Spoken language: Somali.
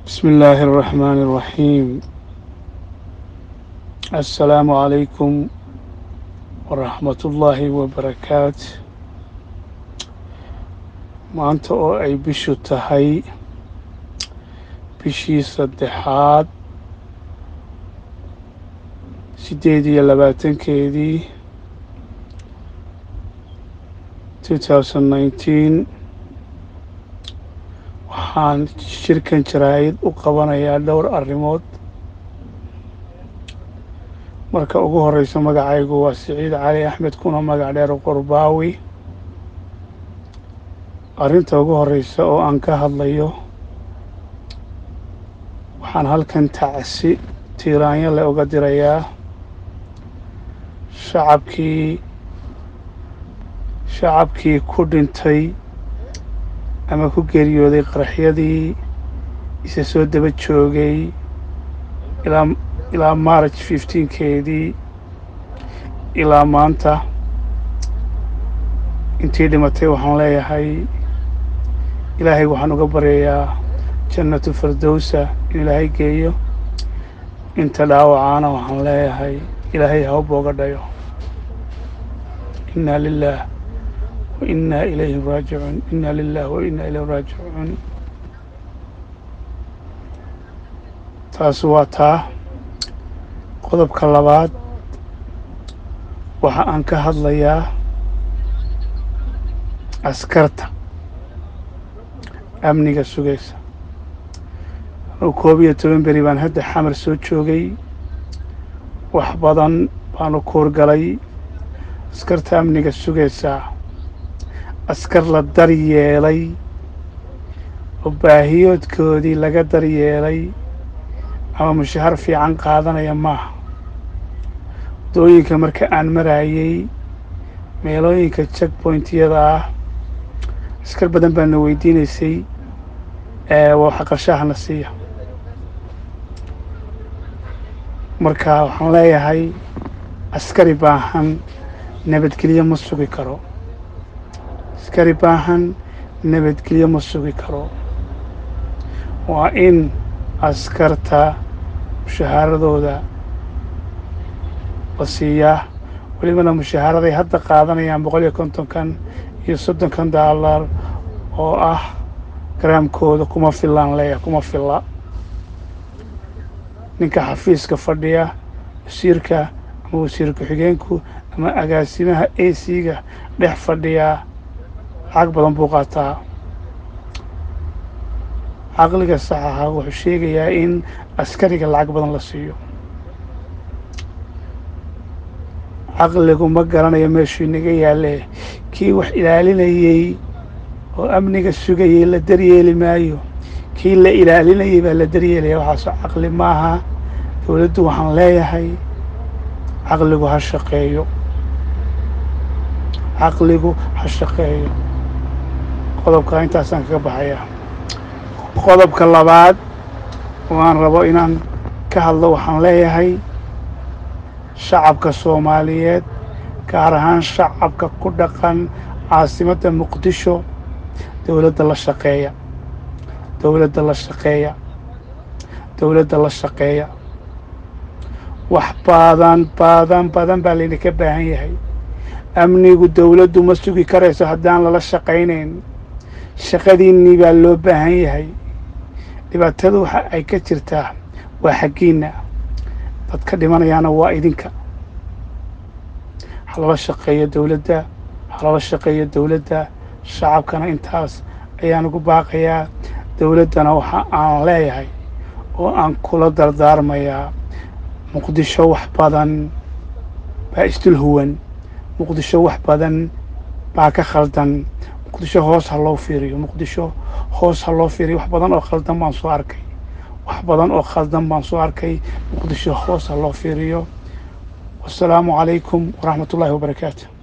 بسم الله الرحمن الرحيم السلام عليكم ورحمة الله وبركاته maanta oo ay bishu tahay bishii saddexaad siddeed iyo labaatankeedii two thousand nineteen waxaan shirkan jaraa'id u qabanayaa dhowr arrimood marka ugu horeysa magacaygu waa siciid cali axmed kuna magac dheer qurbaawi arrinta ugu horeysa oo aan ka hadlayo waxaan halkan tacsi tiiraanyo le uga dirayaa shacabkii shacabkii ku dhintay ama ku geeriyooday qaraxyadii isa soo daba joogay ilaa ilaa march fifteenkeedii ilaa maanta intii dhimatay waxaan leeyahay ilaahay waxaan uga baryayaa jannatu firdowsa in ilaahay geeyo inta dhaawacaana waxaan leeyahay ilaahay ha u booga dhayo inna lilah wa inna ilayhi raajicuun inna lilah wa inna ilayhi raajicuun taas waa taa qodobka labaad waxa aan ka hadlayaa askarta amniga sugaysa anuu koob iyo toban beri baan hadda xamar soo joogay wax badan baanu kuurgalay askarta amniga sugaysaa askar la daryeelay oo baahiyoodkoodii laga daryeelay ama mushahar fiican qaadanaya maaha waddooyinka marka aan marayay meelooyinka check pointyada ah askar badan baa na weydiinaysay waxa qarshahana siiya marka waxaan leeyahay askari baahan nabadgelyo ma sugi karo askari baahan nabadgelyo ma sugi karo waa in askarta mushahaaradooda la siiyaa welibana mushahaaraday hadda qaadanayaan boqol iyo kontonkan iyo soddonkan daalar oo ah garaamkooda kuma filaan leeyahay kuma filla ninka xafiiska fadhiya wasiirka ama wasiir ku-xigeenku ama agaasimaha a c-ga dhex fadhiyaa lacag badan buu qaataa caqliga saxaha wuxuu sheegayaa in askariga lacag badan la siiyo caqligu ma garanayo meeshuu inaga yaalle kii wax ilaalinayey oo amniga sugayey la daryeeli maayo kii la ilaalinayey baa la daryeelaya waxaasoo caqli maaha dowladdu waxaan leeyahay caqligu ha shaqeeyo caqligu ha shaqeeyo qodobka intaasaan kaga baxayaa qodobka labaad oo aan rabo inaan ka hadlo waxaan leeyahay shacabka soomaaliyeed gaar ahaan shacabka ku dhaqan caasimadda muqdisho dowladda la shaqeeya dowladda la shaqeeya dowladda la shaqeeya wax badan badan badan baa laydinka baahan yahay amnigu dowladdu ma sugi karayso haddaan lala shaqaynayn shaqadiinnii baa loo baahan yahay dhibaatadu waxa ay ka jirtaa waa xaggiinna dadka dhimanayaana waa idinka halala shaqeeyo dowladda halala shaqeeyo dowladda shacabkana intaas ayaan ugu baaqayaa dowladdana waxa aan leeyahay oo aan kula dardaarmayaa muqdisho wax badan baa isdul huwan muqdisho wax badan baa ka khaldan muqdisho hoos ha loo fiiriyo muqdisho hoos ha loo fiiriyo wax badan oo khaldan baan soo arkay wax badan oo khaldan baan soo arkay muqdisho hoos ha loo fiiriyo wasalaamu calaykum waraxmat ullaahi wabarakaatu